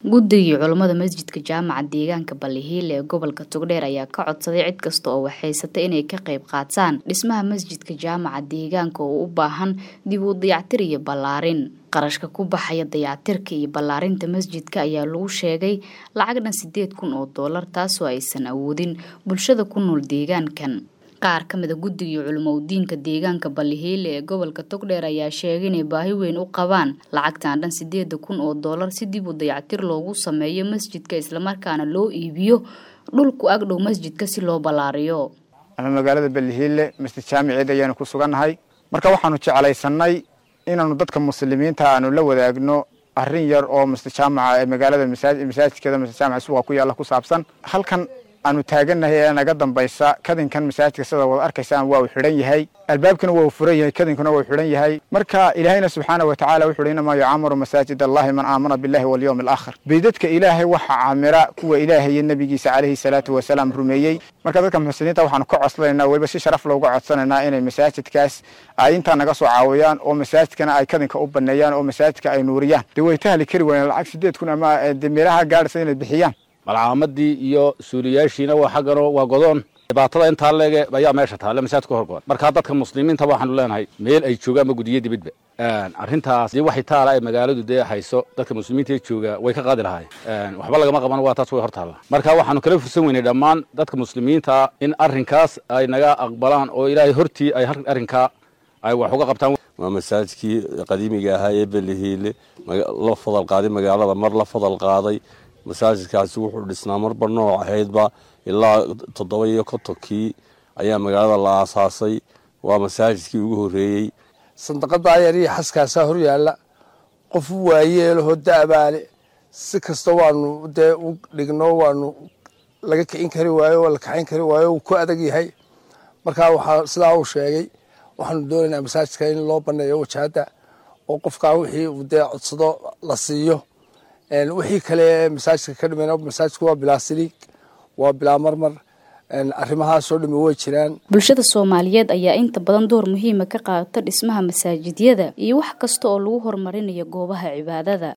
guddigii culummada masjidka jaamaca deegaanka ballihiile ee gobolka togdheer ayaa ka codsaday cid kasta oo waxhaysata inay ka qayb qaataan dhismaha masjidka jaamaca deegaanka oo u baahan dib u dayactir iyo ballaarin qarashka ku baxaya dayactirka iyo ballaarinta masjidka ayaa lagu sheegay lacag dhan sideed kun oo doolar taasoo aysan awoodin bulshada ku nool deegaankan qaar ka mida guddigii culimoudiinka deegaanka ballihiile ee gobolka togdheer ayaa sheegay inay baahi weyn u qabaan lacagtan dhan sideeda kun oo doolar si dib u dayactir loogu sameeyo masjidka islamarkaana loo iibiyo dhulku agdhow masjidka si loo ballaariyo ama magaalada ballihiile masjid jaamiceed ayaanu ku sugannahay marka waxaanu jeclaysanay inaanu dadka muslimiinta aanu la wadaagno arrin yar oo masjid jaamaca ee magaalada masaajidkeeda masjid jaamaca suuqa ku yaalla ku saabsan halkan aanu taagannahay ee naga dambaysa kadinkan masaajidka sida wada arkaysaan waa uu xidhan yahay albaabkuna waa uu furan yahay kadinkuna waa uu xidhan yahay marka ilaahayna subxaana wa tacala wuxu uhi inamaa yucaamaru masaajid allahi man aamana billahi walyawmi alaakhir beydadka ilaahay waxaa caamira kuwa ilaahay iyo nebigiisa calayhi salaatu wasalaam rumeeyey marka dadka muxsiniinta waxaanu ka codsanaynaa weliba si sharaf looga codsanaynaa inay masaajidkaas ay intaa naga soo caawiyaan oo masaajidkana ay kadinka u baneeyaan oo masaajidka ay nuuriyaan dee way tahli kari waayeen lacag sideed kun ama de meelaha gaadhaysa inay bixiyaan malcaamadii iyo suuliyaashiina waa xagganoo waa godoon dhibaatada intaa leege ayaa meesha taale masaajidka horgoon markaa dadka muslimiinta waxaanu leenahay meel ay joogaan ma gudiyo dibadba arrintaas dee waxay taala ay magaaladu dee hayso dadka muslimiinta ee jooga way ka qaadi lahaayeen waxba lagama qaban waa taas way hor taalla marka waxaanu kala fursan weynay dhammaan dadka muslimiinta in arrinkaas ay naga aqbalaan oo ilaahay hortii ay arrinkaa ay wax uga qabtaan waa masaajidkii qadiimiga ahaa ee belihiile la fadal qaaday magaalada mar la fadal qaaday masaajidkaasi wuxuu dhisnaa marba nooc ahaydba ilaa toddoba iyo kontonkii ayaa magaalada la aasaasay waa masaajidkii ugu horreeyey sandaqada ayar iyo xaskaasaa hor yaalla qof u waayeelaho da'baale si kasta waanu dee u dhigno waanu laga kicin kari waayo oo la kaxayn kari waayo uu ku adag yahay markaa waxaa sidaa uu sheegay waxaanu doonaynaa masaajidka in loo baneeyo wajahadda oo qofkaa wixii uu dee codsado la siiyo wixii kale masaajidka ka dhiman masaajidku waa bilaa siliig waa bilaa marmar arrimahaasoo dhami way jiraan bulshada soomaaliyeed ayaa inta badan door muhiima ka qaata dhismaha masaajidyada iyo wax kasta oo lagu horumarinayo goobaha cibaadada